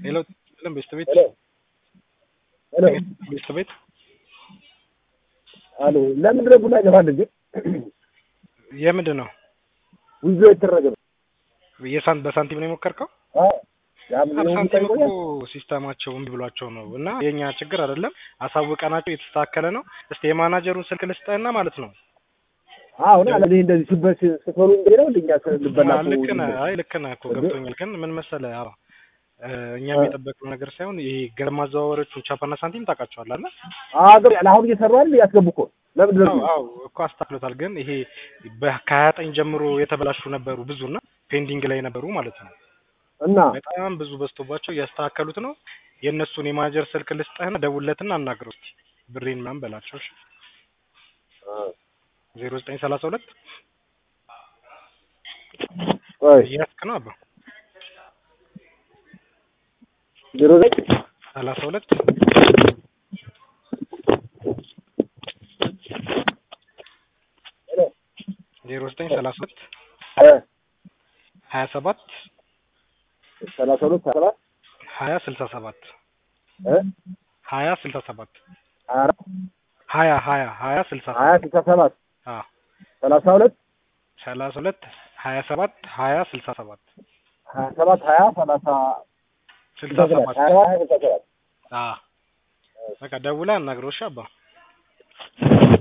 ሄሎ ለም ቤስት ቤት ሄሎ ሄሎ ቤስት ቤት አሎ ለምንድን ነው ቡና ይገባል እንጂ የምንድን ነው ውዞ የተደረገ ነው? የሳንት በሳንቲም ነው የሞከርከው? አዎ ያ ምን ነው ሳንቲም እኮ ይቆያል? ሲስተማቸው እምቢ ብሏቸው ነው እና የኛ ችግር አይደለም። አሳውቀናቸው የተስተካከለ ነው። እስቲ የማናጀሩን ስልክ ልስጠህና ማለት ነው። አዎ ና ለዚህ እንደዚህ ስበት ስትሆኑ እንዴ ነው እንደኛ ልበላ አዎ፣ ልክ ነህ። አይ ልክ ነህ እኮ ገብቶኛል። ግን ምን መሰለህ አዎ እ እኛም የጠበቅነው ነገር ሳይሆን ይሄ ገንዘብ ማዘዋወሮቹን ቻፓና ሳንቲም ታውቃቸዋለህ አይደል? አገር አሁን እየሰሩ አይደል ያስገቡ እኮ ለምንድን ነው አዎ አዎ እኮ አስተካክሎታል። ግን ይሄ ከሀያ ዘጠኝ ጀምሮ የተበላሹ ነበሩ ብዙና ፔንዲንግ ላይ ነበሩ ማለት ነው። እና በጣም ብዙ በዝቶባቸው እያስተካከሉት ነው። የእነሱን የማናጀር ስልክ ልስጠህና ደውለትና አናግረው እስኪ ብሬን ምናምን በላቸው። እሺ ዜሮ ዘጠኝ ሰላሳ ሁለት ቆይ እያስክ ነው አባ ዜሮ ዘጠኝ ሰላሳ ሁለት ዜሮ ዘጠኝ ሰላሳ ሁለት እ ሀያ ሰባት ሰላሳ ሁለት ሰባት ሀያ ስልሳ ሰባት እ ሀያ ስልሳ ሰባት ሀያ አራት ሀያ ሀያ ሀያ ስልሳ ሀያ ሰባት ስልሳ ሰባት አዎ ሰላሳ ሁለት ሰላሳ ሁለት ሀያ ሰባት ሀያ ስልሳ ሰባት ሀያ ሰባት ሀያ ሰላሳ ስልሳ ሀያ ሰባት ሰባት ሀያ ስልሳ ሰባት አዎ በቃ ደውለህ አናግረው እሺ አባ